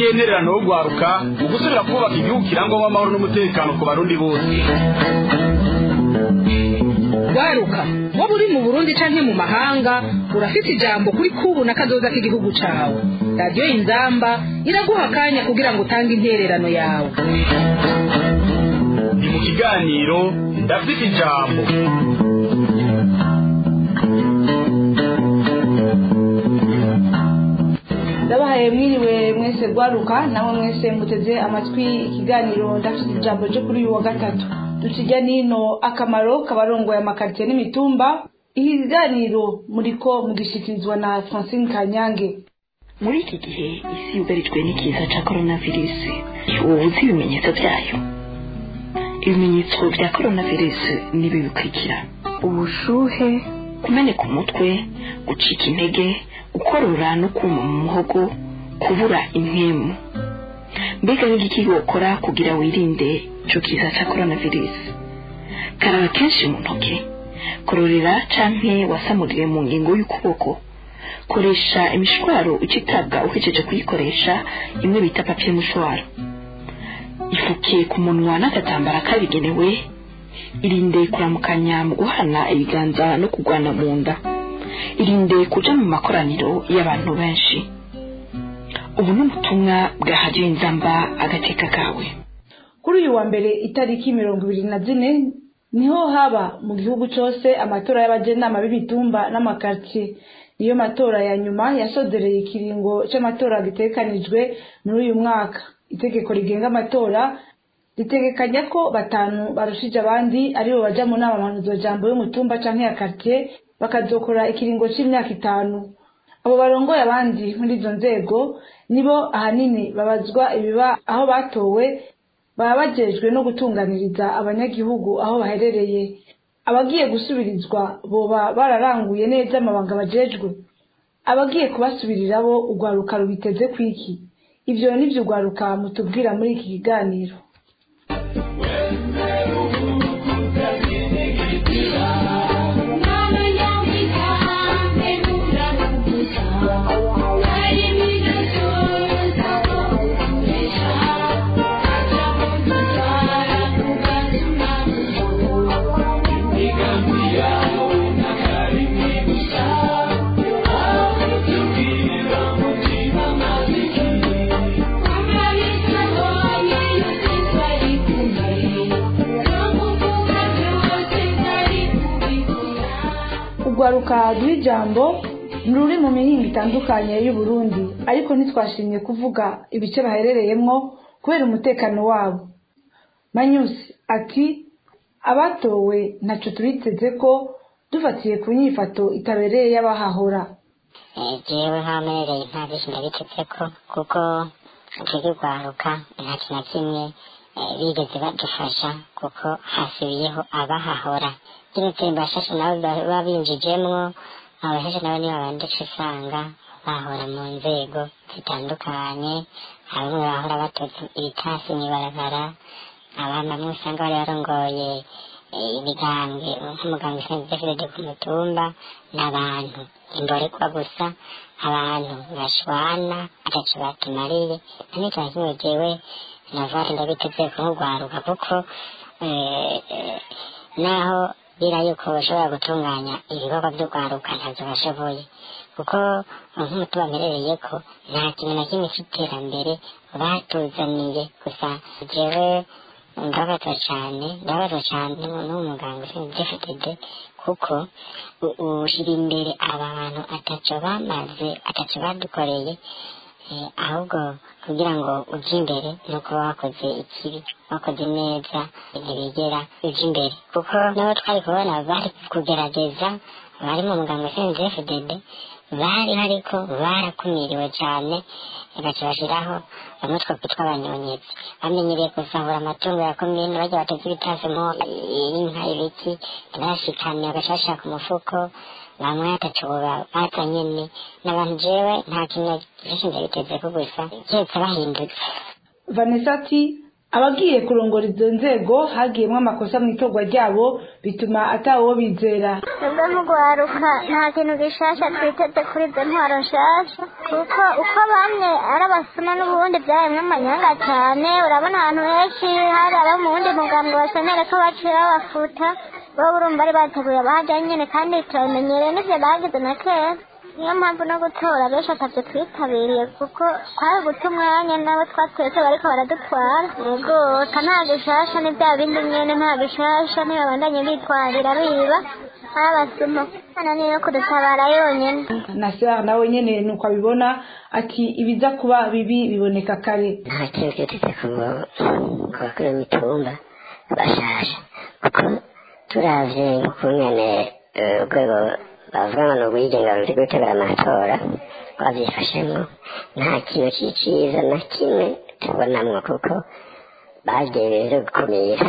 n'intererano yo guharuka mu gusubira kubaka igihugu kirangwamo amahoro n'umutekano ku barundi bose waruka waba uri mu burundi canke mu mahanga urafite ijambo kuri kubu na kazoza k'igihugu cawe radiyo inzamba iraguha akanya kugira ngo utange intererano yawe ni mu kiganiro ndafite ijambo ndabahaye mwiriwe mwese rwaruka namwe mwese muteze amatwi ikiganiro ndafite ijambo ryo kuri uyu wa gatatu dukijya nino akamaro kabarongoye amakaritsiye n'imitumba iki kiganiro muriko mugishikirizwa na francine kanyange muri iki gihe isi yugarijwe n'ikiza cya coronavirus ubu uzi ibimenyetso byayo ibimenyetso bya coronavirus ni ibi bikurikira ubushuhe kumeneka umutwe gucika intege gukorora no kuma mu muhogo kubura impemu mbega n'igiki wokora kugira wirinde icyo kiza cya coronavirus karaba kenshi mu ntoki kororera canke wasamurire mu ngingo y'ukuboko koresha imishwaro ucitabwa uhejeje kuyikoresha imwe bita papiye mushwaro ifuke ku munwa n'agatambara kabigenewe irinde kuramukanya mu guhana ibiganza no kugwana mu nda irinde kuja mu makoraniro y'abantu benshi ubu ni ubutumwa bwa hadiyo inzamba agateka kawe kuri uyu wa mbere itariki mirongo ibiri na zine niho haba mu gihugu cyose amatora y'abajenama b'imitumba n'amakaritsiye niyo matora ya nyuma yasodereye ikiringo cy'amatora gitekanijwe muri uyu mwaka itegeko rigenga amatora ritegekanya ko batanu barushije abandi aribo baja mu nama mpanuzwajambo y'umutumba canke ya karitsiye bakazokora ikiringo c'imyaka itanu abo barongoye abandi muri izo nzego nibo ahanini babazwa ibiba aho batowe baba bajejwe no gutunganiriza abanyagihugu aho baherereye abagiye gusubirizwa boba bararanguye neza amabanga bajejwe abagiye kubasubirira bo urwaruka rubiteze kwiki ivyo nivyo urwaruka mutubwira muri iki kiganiro urwaruka duha ijambo ni ruri mu mihinga itandukanye y'uburundi ariko ntitwashimye kuvuga ibice baherereyemwo kubera umutekano wabo manyusi ati abatowe ntacyo tubiteze ko dufatiye ku nyifato itabereye y'abahahora jewe nk'amerereye nta byinshi ndabiteze ko kuko turi rwaruka nta kintu na kimwe bigeze badufasha kuko hasubiyeho abahahora keretse bashashe nabo baba binjijemwo abashashe nabo nibo banditse usanga bahora mu nzego zitandukanye bamwe bahora batoza ibitasi mw'ibarabara abandi bamwe usanga bari barongoye imigambwe nk'umuganga usenze ku mutumba n'abantu imborekwa gusa abantu bashwana ataco batumariye nta n'ikintu kimwe jewe navari ndabiteze kumugwaruka kuko naho bira yuko bashobora gutunganya ibikorwa by'urwaruka ntabyo bashoboye kuko nk'umutuba mperereyeko nta kintu na kimwe cy'iterambere batuzaniye gusa jewe ndababazwa cyane ndababazwa cyane n'umuganga ushinzwe fdd kuko ushyira imbere aba bantu ataco bamaze ataco badukoreye ahubwo kugira ngo ujye imbere ni uko wakoze ikibi wakoze neza ntibigera ujya imbere kuko nabo twari kubona bari kugerageza bari mu muganga ushinzwe fdd bari ariko barakumiriwe cyane bagaca bashyiraho bamwe twakwitwa abanyonyezi bamenyereye kuzahura amatungo ya komine bajya bateze ibitasi mo inka ibiki ntibashikane bagaca bashaka umufuko bamwe ataco baza nyene n'abantu jewe nta kintu vyinshi ndabitezeko gusa keretse bahindutse vanessa ati abagiye kurongora izo nzego hagiyemwo amakosa mu itorwa ryabo bituma atawo bizera twebwe mu guharuka nta kintu gishasha twiteze kuri izo ntwaro nshasha kuko uko bamwe ari abasuma n'ubundi byaremwe amanyanga cyane urabona ahantu henshi hari abo mu wundi mugambwe basonere ko baciye babafuta bo urumva bari bateguye abahajya nyine kandi turabimenyereye n'ibyo bagize na kera niyo mpamvu no gutora benshi atabyo twitabiriye kuko twari guta umwanya nabo twatwetse bariko baradutwara yego ka nta gishasha ni bya bindi nyene nta gishasha ntibabandanye bitwarira biba abasuma hano niyo kudutabara yonyene nasera nawe nyene nuko abibona ati ibiza kuba bibi biboneka kare nta kintu cyiteze ku ku bakuru b'imitumba bashasha kuko turavye nk'ukungene eh, urwego bavuga ngo ni urwigenga ruri gutegura amatora rwavyifashemwo nta kintu c'iciza na kimwe tubonamwo kuko bagiye rero gukumira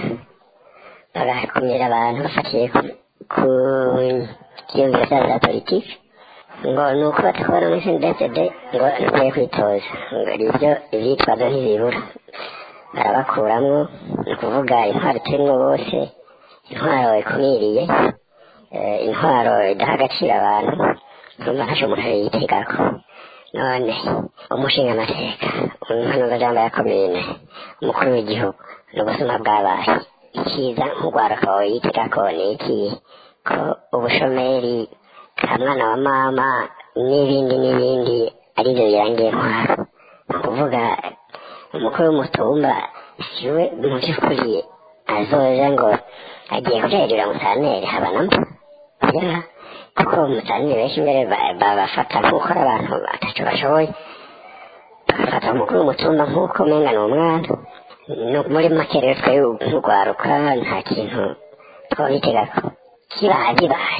bagakumira abantu bafatiye ku- ku vyiyumviro vyabo vya politiki ngo ni uko batakubona muri sndfd ngo ntukwiye kwitoza ngo ibyo ivyitwazo ntibibura barabakuramwo ni ukuvuga intwaro turimwo bose intwaro ikumiriye eh, intwaro idaha agaciro abantu urumva ntaco umuntu yitegako none umushinga amateka umuhanuzajambo ya komine umukuru w'igihugu ni ubusuma bwabaye ikiza nk'urwaruka yitegako ni iki ko ubushomeri ka mwana wa mama n'ibindi n'ibindi arivyo birangiye ntwaro ni ukuvuga umukuru w'umutumba siwe mu by'ukuri azoza ngo agiye kujerera musaneri haba namba ya kuko musaneri benshi mbere ba- babafata nk'uko ari abantu bataco bashoboye bagafata umukuru w'umutumba nk'uko umenga ni umwana No- muri make rero twebwe nk'urwaruka nta kintu twobitegako kibaye kibaye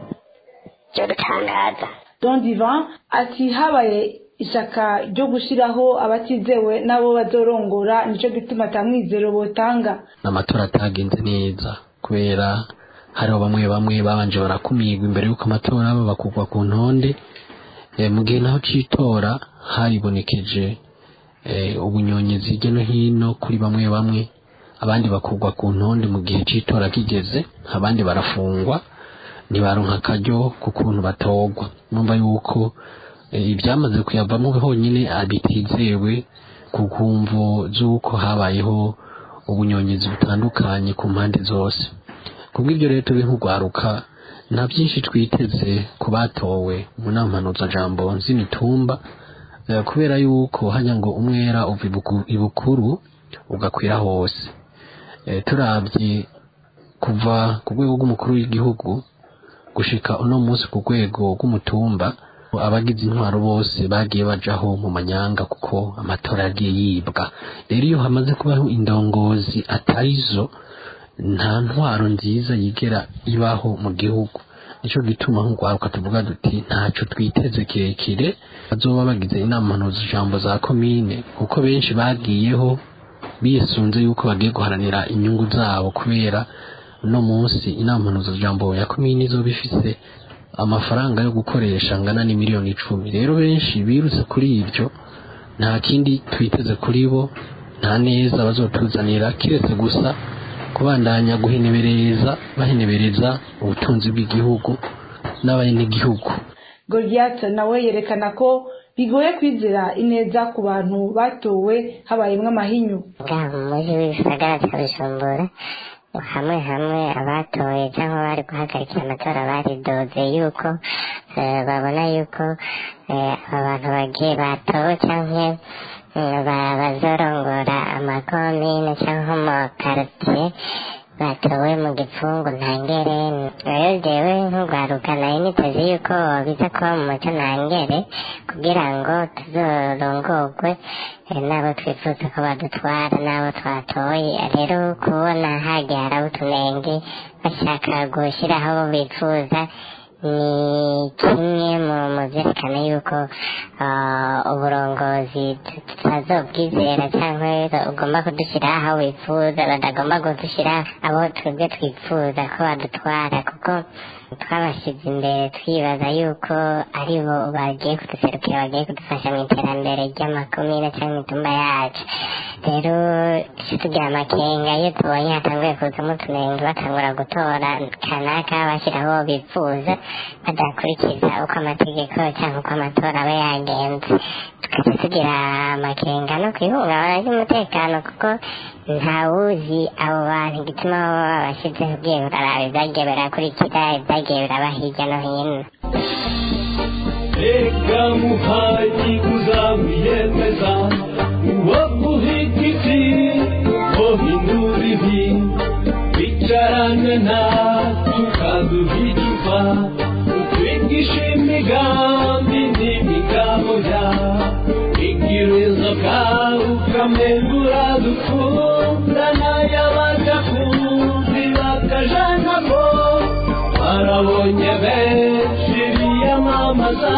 cyo dutangaza don divan ati habaye ishaka ryo gushiraho abatizewe n'abo bazorongora nico gituma ata mwizero botanga amatora atagenze neza kubera hariho bamwe bamwe babanje barakumirwa imbere y'uko amatora aba bakugwa ku ntonde Eh, mu gihe naho c'itora haribonekeje eh, ubunyonyezi hirya no hino kuri bamwe bamwe abandi bakugwa ku ntonde mu gihe c'itora kigeze abandi barafungwa ntibaronka akaryo ku kuntu batogwa numva yuko eh, ibyamaze kuyavamo honyine bitizewe ku kumvo z'uko habayeho ubunyonyezi butandukanye ku mpande zose kubw'ibyo rero turi nk'urwaruka nta byinshi twiteze ku batowe mu nama jambo z'imitumba eh, kubera yuko hajya ngo umwera uva ibuku- ibukuru ugakwira hose Eh, turabye kuva ku rwego rw'umukuru w'igihugu gushika uno munsi ku rwego rw'umutumba abagize intwaro bose bagiye bajaho mu manyanga kuko amatora yagiye yibwa rero iyo hamaze kubaho indongozi atarizo nta ntwaro nziza yigera ibaho mu gihugu nicyo gituma nk'urwaruka tuvuga duti ntaco twiteze kirekire bazoba bagize inama mpuzajambo za komine kuko benshi bagiyeho bisunze yuko bagiye guharanira inyungu zabo kubera uno munsi inama mpuzajambo ya komine izoba ifise amafaranga yo gukoresha angana n'imiliyoni icumi rero benshi birutse kuri ibyo nta kindi twiteze kuri bo nta neza bazotuzanira kiretse gusa kubandanya guhenebereza bahenebereza ubutunzi bw'igihugu n'abenegihugu goliath nawe yerekana ko bigoye kwizera ineza ku bantu batowe habayemwo amahinyu bwa mu mujyi w'ibisagara cya bujumbura hamwe hamwe abatoye cyangwa bari guhagarikira amatora baridoze yuko eh, babona yuko eh, aba bantu bagiye batowe cyangwa eh, ba- bazorongora amakomine cyangwa amakaritiye batowe mu gipfungu ntangere rero jewe nk'urwaruka nari niteze yuko biza kuba mu muco ntangere kugira ngo tuzorongorwe eh, n'abo twifuza ko badutwara n'abo twatoye rero kubona hagiye haraba utunenge bashaka gushyiraho abo bifuza ni kimwe mu mu byerekana yuko ah, uburongozi tu- tutazobwizera cyangwa ugomba kudushyiraho aho wifuza badagomba kudushyira abo twebwe twifuza ko badutwara kuko twabashyize imbere twibaza yuko ari bo bagiye kuduserukira bagiye kudufasha mu iterambere ry'amakomine cyangwa imitumba yacu rero icyo tugira amakenga iyo tubonye hatanguye kuzamo utunenge batangura gutora kanaka bashyiraho bifuza badakurikiza uko amategeko cyangwa uko amatora aba yagenze tukajya tugira amakenga no ku ihungabana ry'umutekano kuko ntawuzi abo bantu igituma baba babashyizeho ugiye uraraba ibyagiye birakurikira ibyagiye biraba hirya no hino reka muhayi kuzamwiyemeza uwo guhigiti wohindura ibi bicarane na tukaduhigiza utwigisha imigambi n'imigabo ya igirizo kawe ukamengura dukundana y'abadakuzi bakajana ko barabonye benshi biyamamaza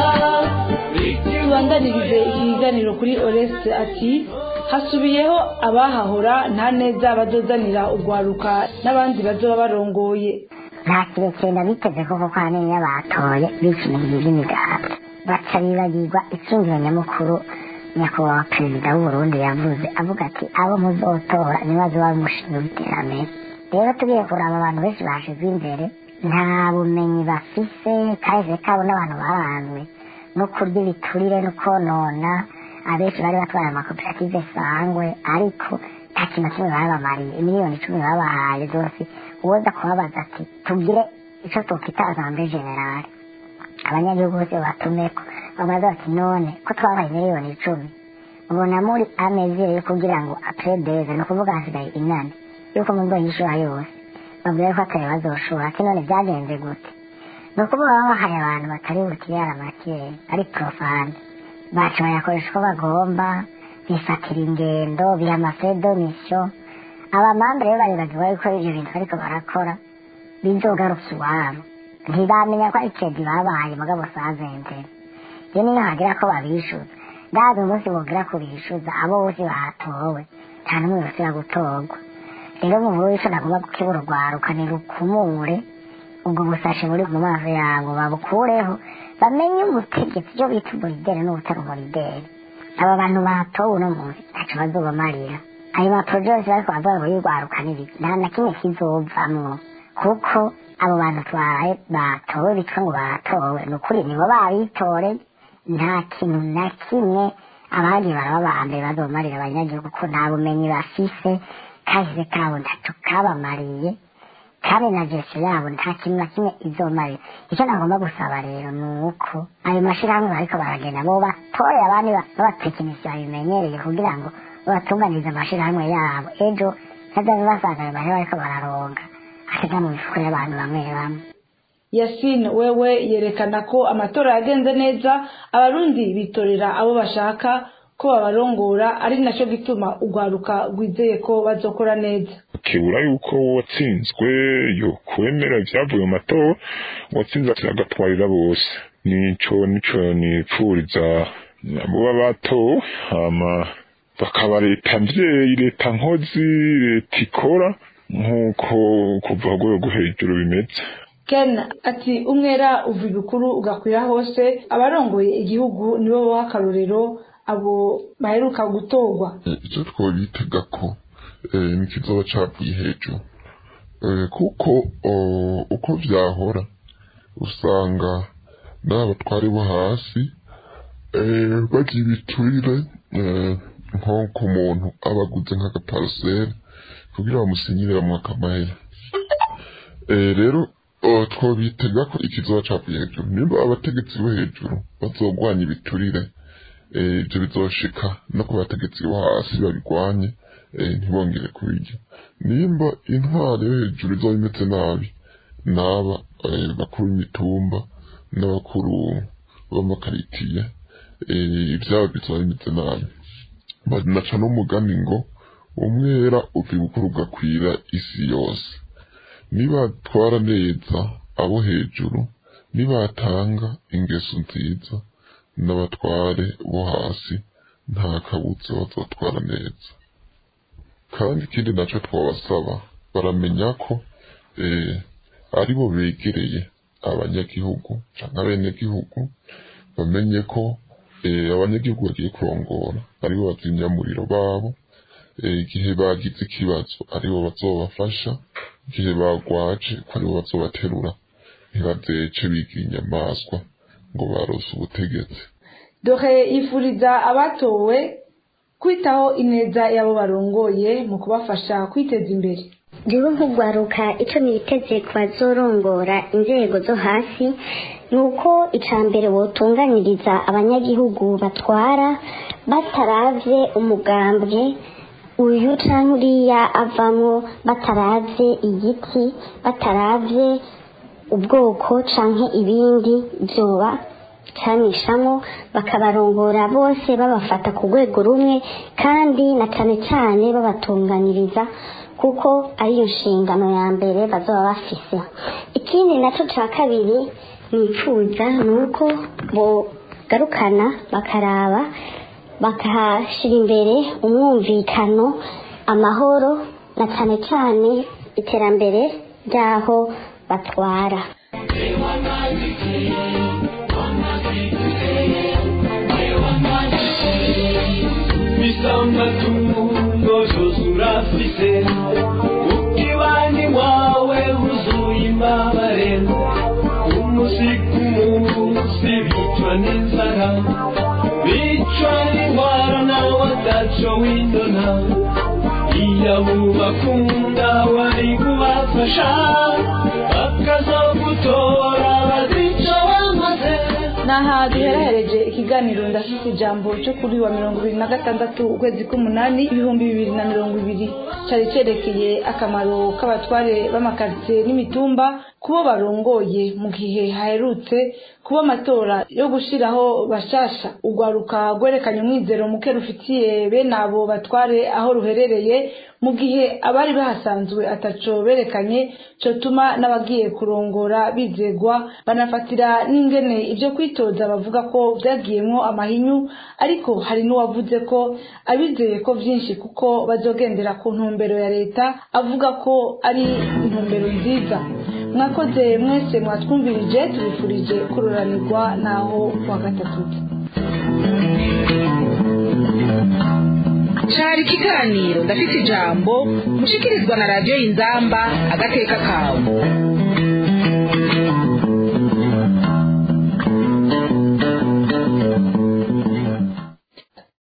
tubandanirize iki kiganiro kuri oreste ati hasubiyeho abahahora nta neza bazozanira urwaruka n'abandi bazoba barongoye nta kirekire ndabiteze koko kwa neza batoye bishimiye iby'imigati baca bibagirwa icungiro nyamukuru nyakubahwa perezida w'uburundi yavuze avuga ati abo muzotora nibazo bamushinzwe iterambere rero tugiye kuraba abantu benshi bashizwe imbere nta bumenyi bafise kahise kabo n'abantu baranzwe no kurya ibiturire no konona abenshi bari batwaye amakoperative sangwe ariko nta kintu na kimwe babamariye imiliyoni icumi babahaye zose uwoza kubabaza ati tugire icyo twokwita asambure generale abanyagihugu bose batumeko bamaze bati none ko twabaye miliyoni icumi ubona muri amezi yo kugira ngo apredeze ni ukuvuga hasigaye inani yuko mu mbonyi ishura yose babwire ko atari bazoshora ati none byagenze gute ni ukuvuga baba bahaye abantu batari bukirara makeya ari profane bacu bayakoresha uko bagomba bifatira ingendo biha amafedo misiyo abamambere rero barebagirwa yuko ibyo bintu bariko barakora bizogaruka iwabo ntibamenya ko ari kedi babaye mugabo sazenze iyo niyo hagira ko babishuza ndazi umunsi bogira kubishuza abo bose batowe nta n'umwe yosira gutorwa rero mu nkuru w'ico nagomba gukebura urwaruka ni rukumure ubwo busashe buri mu maso yabo babukureho bamenye umutegetsi icyo bita umurideri n'ubutari umurideri aba bantu batowe uno munsi ntaco bazobamarira ayo maporoje yose bariko baravuga ngo y'urwaruka n'ibiki nta na kimwe kizovamwo kuko abo bantu twaye batowe bitwa ngo batowe ni ukuri nibo babitore nta kintu na kimwe abandi baraba ba mbere bazomarira abanyagihugu ko nta bumenyi bafise kahise kabo ntaco kabamariye kandi na jesu yabo nta kintu na kimwe izomarira icyo nagomba gusaba rero ni uko ayo mashirahamwe bariko baragenda bo batoye abandi b'abatekinisiye babimenyereye kugira ngo babatunganirize amashirahamwe yabo ejo ntazabe basanga ayo mahera bariko bararonga asiga mu mifuko y'abantu bamwe bamwe yasine wewe yerekana ko amatora yagenze neza abarundi bitorera abo bashaka ko babarongora ari nacyo gituma urwaruka rwizeye ko bazokora neza kibura yuko uwatsinzwe yo kwemera ibyavuye mu matora uwatsinze agatwarira bose nico nico nipfuriza abo batowe hama bakaba leta mvyeyi leta nkozi leta ikora nk'uko kuva ku rwego hejuru bimeze ken ati umwera uva ibukuru ugakwira hose abarongoye igihugu nibo baha akarorero abo baheruka gutorwa icyo twabitega ko n'ikizoba cavuye hejuru kuko uko vyahora usanga n'abatwari bo hasi bagira ibiturire nko ku muntu aba aguze nk'agaparaseri kugira bamusinyire bamwaka amahera rero twabitega ko ikizoba cavuye hejuru nimba abategetsi bo hejuru bazogwanya ibiturire ibyo bizoshika no ku bategetsi bo hasi babigwanye ntibongere kubirya nimba intwari yo hejuru izoba imeze nabi n'aba bakuru b'imitumba n'abakuru b'amakaritiye ibyabo bizoba bimeze nabi banaca n'umugani ngo umwera uva ibukuru ugakwira isi yose nibatwara neza abo hejuru nibatanga ingeso nziza n'abatware bo hasi nta kabutse bazatwara neza kandi ikindi nacyo twabasaba baramenya ko ari bo begereye abanyagihugu cyangwa abenegihugu bamenye ko eh, abanyagihugu bagiye kurongora aribo bazimyamuriro babo eh, igihe bagize ikibazo aribo bazobafasha igihe bagwaje ko aribo bazobaterura ntibazece bigira inyamaswa ngo barose ubutegetsi dore yifuriza abatowe kwitaho ineza y'abo barongoye mu kubafasha kwiteza imbere Jewe nk'ugwaruka icyo niteze ku bazorongora inzego zo hasi ni uko icya mbere wotunganyiriza abanyagihugu batwara bataravye umugambwe uyu canke uriya avamwo bataravye igiti bataravye ubwoko canke ibindi vyoba canishamo bakabarongora bose babafata ku rwego rumwe kandi na cane cane babatunganiriza kuko ariyo nshingano ya mbere bazoba bafise ikindi naco ca kabiri nifuza ni uko bogarukana bakaraba bakahashira imbere umwumvikano amahoro na cane cane iterambere ry'aho batwara bisamba tungo zuzurafise ukibani wawe huzuye imbabare umunsi ku munsi bicwa n'inzara bicwa n'indwara nawe ataco windona iyo mubakunda wari kubafasha bakazogutora bazica bamaze naha duherehereje ikiganiro ndafite ijambo cyo kuri wa mirongo ibiri na gatandatu ukwezi k'umunani ibihumbi bibiri na mirongo ibiri cyari cyerekeye akamaro k'abatware b'amakaritsiye n'imitumba kubo barongoye mu gihe haherutse kuba amatora yo gushyiraho bashasha urwaruka rwerekanye umwizero muke rufitiye bene abo batware aho ruherereye mu gihe abari bahasanzwe ataco berekanye cotuma n'abagiye kurongora bizegwa banafatira n'ingene ibyo kwitoza bavuga ko byagiyemwo amahinyu ariko hari n'uwavuze ko abizeye ko byinshi kuko bazogendera ku ntumbero ya leta avuga ko ari intumbero nziza mwakoze mwese mwatwumvirije tubifurije kuroranirwa naho kuwa gatatu cari ikiganiro ndafite ijambo mushikirizwa na radiyo y'inzamba agateka kawe